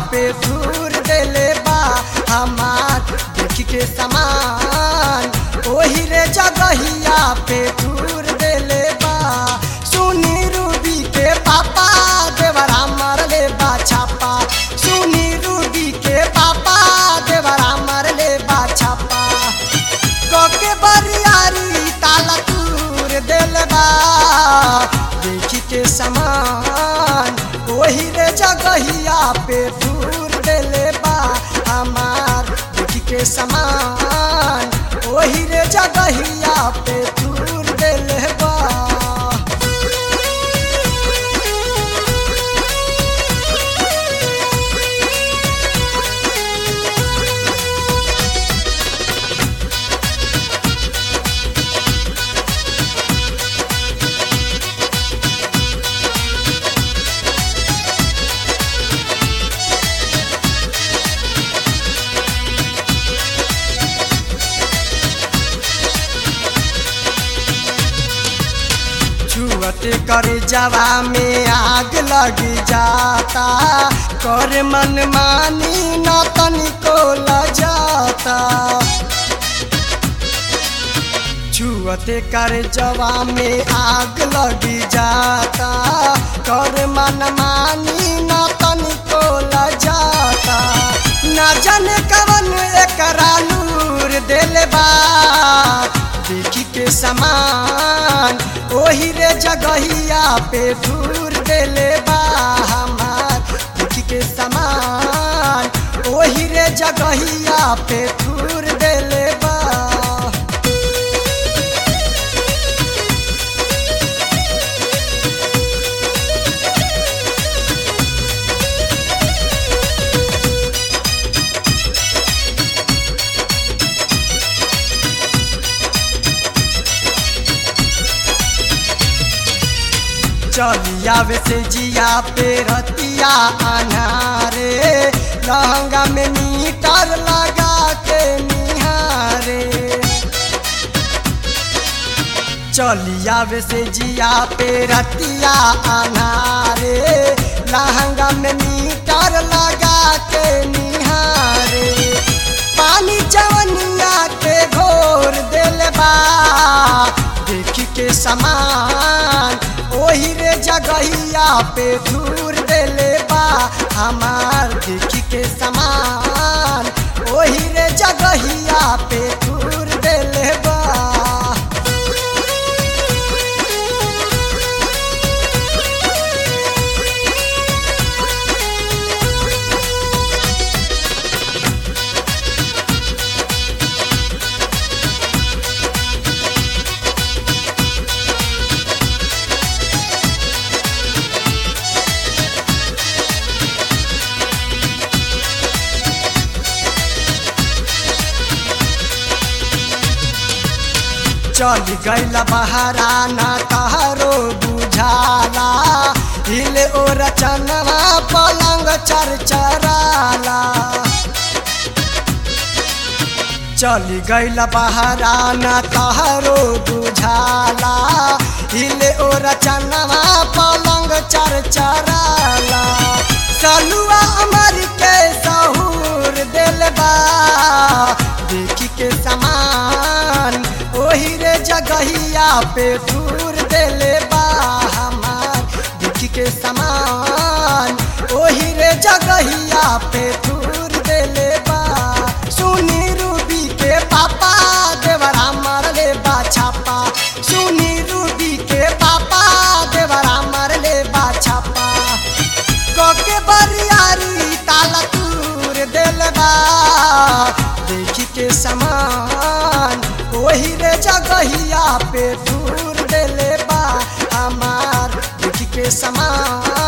पे दूर देले बा हमार देखी के समान ओही रे जगहिया पे दूर देले बा सुनी रूबी के पापा देवरा मरले बा छापा सुनी रूबी के पापा देवरा मरले बा छापा कोके बरियारी ताला तूर दिल बा देखी के समान वही रे जगहिया पे दूर दिल बा हमार देखी के समान वही रे जगहिया पे दूर दिल बा छुअते कर जवा में आग लग जाता कर मन मानी न तनिको लजाता छुअते कर जवा में आग लग जाता कर मन मानी न तनिको लजाता न जाने कवन एकरा नूर दिल बा देखी के समान ओही रे जगहिया पे दूर देले बा हमार देखी के समान ओही रे जगहिया पे दूर देले बा चलिया वे से जिया पे रतिया अनारे लहंगा में मीटर लगा के निहारे चलिया वे से जिया पे रतिया अनारे लहंगा में मीटर लगा के निहारे पानी जवनिया के घोर दिल बा देखी के समान ओही रे जगहिया पे दूर देले बा हमार देखी के समान ओही रे जगहिया पे दूर देले बा चल गईल बहराना तहरो बुझाला हिले ओ रचनवा पलंग चरचराला चल गईल बहराना तहरो बुझाला हिले ओ रचनवा पलंग चरचराला सलुआ अमर के सहूर दिल बा देखी के समान ओही रे जगहिया पे दूर देले बा हमार देखी के समान ओही रे जगहिया पे दूर देले बा सुनी रूबी के पापा देवरा मरले बा छापा सुनी रूबी के पापा देवरा मरले बा छापा कोके बरियारी ताला तूर दिल बा देखी के समान ओही रे जगहिया पे दूर देले बा हमार देखी के समान